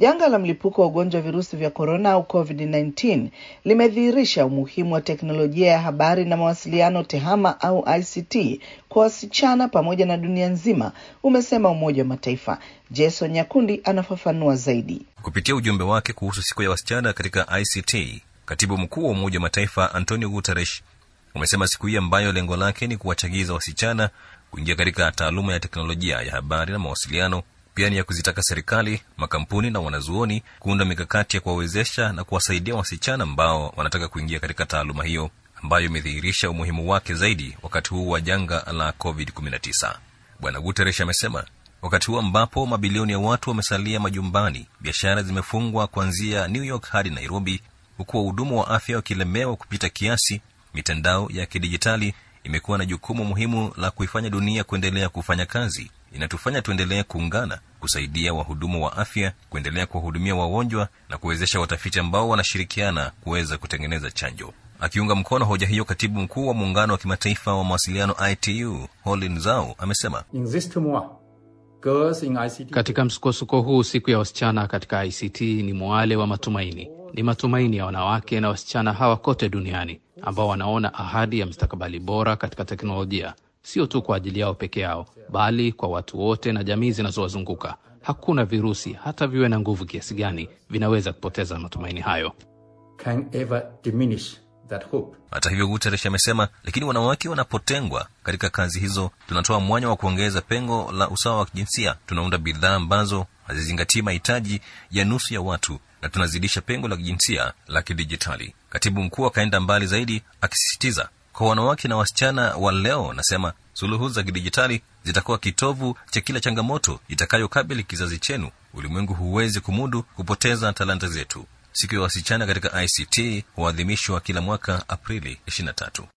Janga la mlipuko wa ugonjwa wa virusi vya korona au COVID-19 limedhihirisha umuhimu wa teknolojia ya habari na mawasiliano TEHAMA au ICT kwa wasichana pamoja na dunia nzima, umesema Umoja wa Mataifa. Jason Nyakundi anafafanua zaidi. Kupitia ujumbe wake kuhusu siku ya wasichana katika ICT, katibu mkuu wa Umoja wa Mataifa Antonio Guterres umesema siku hii ambayo lengo lake ni kuwachagiza wasichana kuingia katika taaluma ya teknolojia ya habari na mawasiliano pia ni ya kuzitaka serikali, makampuni na wanazuoni kuunda mikakati ya kuwawezesha na kuwasaidia wasichana ambao wanataka kuingia katika taaluma hiyo ambayo imedhihirisha umuhimu wake zaidi wakati huu wa janga la COVID-19. Bwana Guterres amesema wakati huu ambapo mabilioni ya watu wamesalia majumbani, biashara zimefungwa kuanzia New York hadi Nairobi, huku wahudumu wa afya wakilemewa kupita kiasi, mitandao ya kidijitali imekuwa na jukumu muhimu la kuifanya dunia kuendelea kufanya kazi. Inatufanya tuendelee kuungana, kusaidia wahudumu wa afya kuendelea kuwahudumia wagonjwa na kuwezesha watafiti ambao wanashirikiana kuweza kutengeneza chanjo. Akiunga mkono hoja hiyo, katibu mkuu wa muungano wa kimataifa wa mawasiliano ITU Holin Zhao amesema katika msukosuko huu, siku ya wasichana katika ICT ni mwale wa matumaini. Ni matumaini ya wanawake na wasichana hawa kote duniani ambao wanaona ahadi ya mustakabali bora katika teknolojia, sio tu kwa ajili yao peke yao, bali kwa watu wote na jamii zinazowazunguka. Hakuna virusi, hata viwe na nguvu kiasi gani, vinaweza kupoteza matumaini hayo. Can ever diminish that hope. Hata hivyo, Guterres amesema, lakini wanawake wanapotengwa katika kazi hizo, tunatoa mwanya wa kuongeza pengo la usawa wa kijinsia. Tunaunda bidhaa ambazo hazizingatii mahitaji ya nusu ya watu na tunazidisha pengo la kijinsia la kidijitali. Katibu mkuu akaenda mbali zaidi akisisitiza kwa wanawake na wasichana wa leo, anasema suluhu za kidijitali zitakuwa kitovu cha kila changamoto itakayokabili kizazi chenu. Ulimwengu huwezi kumudu kupoteza talanta zetu. Siku ya wasichana katika ICT huadhimishwa kila mwaka Aprili 23.